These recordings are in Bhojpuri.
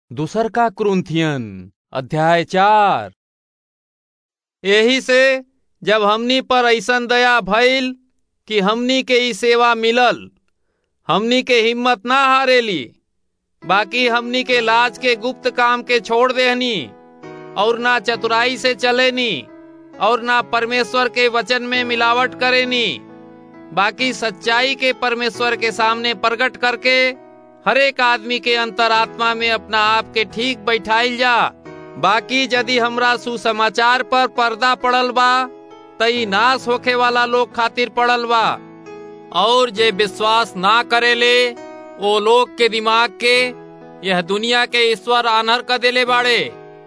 दूसर का क्रुंथियन अध्याय चार एही से जब हमनी पर ऐसन दया भइल कि हमनी के ई सेवा मिलल हमनी के हिम्मत ना हारेली बाकी हमनी के लाज के गुप्त काम के छोड़ देहनी और ना चतुराई से चलेनी और ना परमेश्वर के वचन में मिलावट करेनी बाकी सच्चाई के परमेश्वर के सामने प्रकट करके हर एक आदमी के अंतरात्मा में अपना आप के ठीक बैठाइल जा बाकी यदि हमरा सुसमाचार पर पर्दा पड़ल बा तई नाश होखे वाला लोग खातिर पड़ल बा और जे विश्वास ना करेले वो लोग के दिमाग के यह दुनिया के ईश्वर आनर कर देले बाड़े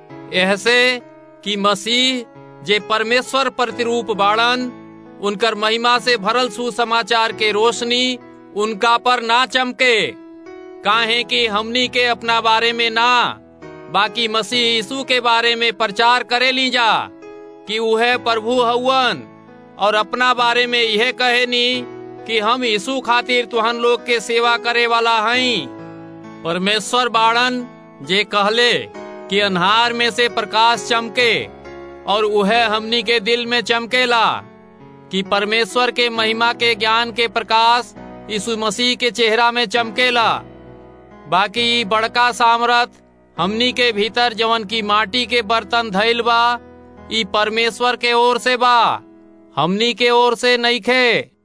ऐसे कि मसीह जे परमेश्वर प्रतिरूप बाड़न उनकर महिमा से भरल सुसमाचार के रोशनी उनका पर ना चमके काहे कि हमनी के अपना बारे में ना बाकी मसीह यीशु के बारे में प्रचार करे ली जा कि वह प्रभु हवन और अपना बारे में यह कहे नी कि हम यीशु खातिर तुहन लोग के सेवा करे वाला हई परमेश्वर बाड़न जे कहले कि अन्हार में से प्रकाश चमके और वह हमनी के दिल में चमकेला कि परमेश्वर के महिमा के ज्ञान के प्रकाश यीशु मसीह के चेहरा में चमकेला बाकी बड़का सामरथ हमनी के भीतर जवन की माटी के बर्तन धैल बा ई परमेश्वर के ओर से बा हमनी के ओर से नइखे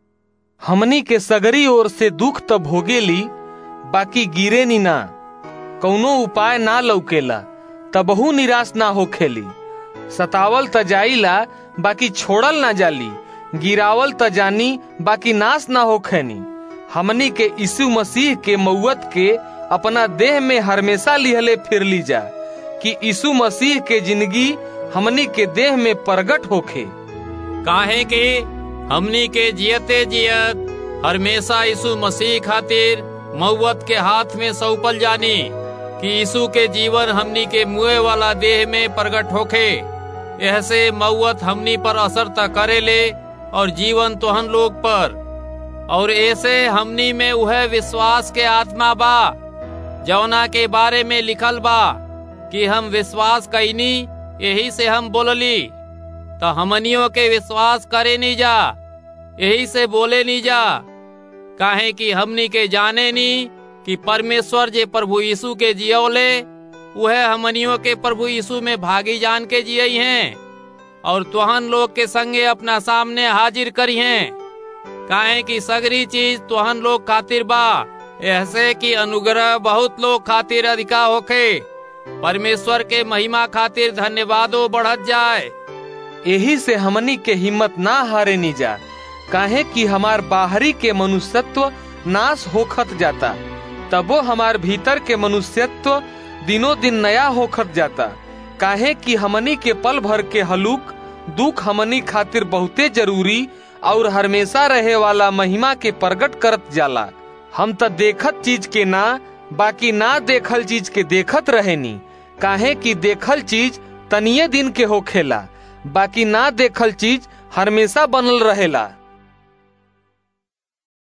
हमनी के सगरी ओर से दुख त भोगेली बाकी गिरे नी ना कौनो उपाय ना लौकेला तबहू निराश ना होखेली सतावल त जाइला बाकी छोड़ल ना जाली गिरावल त जानी बाकी नाश ना होखेनी हमनी के यीशु मसीह के मौत के अपना देह में हमेशा लिहले फिर ली जा कि यीशु मसीह के जिंदगी हमनी के देह में प्रगट होखे काहे कि हमनी के जियते जियत हमेशा यीशु मसीह खातिर मौत के हाथ में सौंपल जानी कि यीशु के जीवन हमनी के मुए वाला देह में प्रगट होखे ऐसे मौत हमनी पर असर त करेले और जीवन तोहन लोग पर और ऐसे हमनी में वह विश्वास के आत्मा बा जौना के बारे में लिखल बा कि हम विश्वास कैनी यही से हम बोलली तो हमनियों के विश्वास करे नहीं जा यही से बोले नहीं जा काहे कि हमनी के जाने नी कि परमेश्वर जे प्रभु यीशु के जियोले वह हमनियों के प्रभु यीशु में भागी जान के जियई हैं और तुहन लोग के संगे अपना सामने हाजिर करी हैं काहे कि सगरी चीज तुहन लोग खातिर बा ऐसे कि अनुग्रह बहुत लोग खातिर अधिका होखे परमेश्वर के महिमा खातिर धन्यवादो बढ़त जाए यही से हमनी के हिम्मत ना हारे नी जा काहे कि हमार बाहरी के मनुष्यत्व नाश होखत जाता तबो हमार भीतर के मनुष्यत्व दिनों दिन नया होखत जाता काहे कि हमनी के पल भर के हलुक दुख हमनी खातिर बहुते जरूरी और हमेशा रहे वाला महिमा के प्रकट करत जाला हम त देखत चीज के ना बाकी ना देखल चीज के देखत रहेनी काहे कि देखल चीज तनिये दिन के होखेला बाकी ना देखल चीज हमेशा बनल रहेला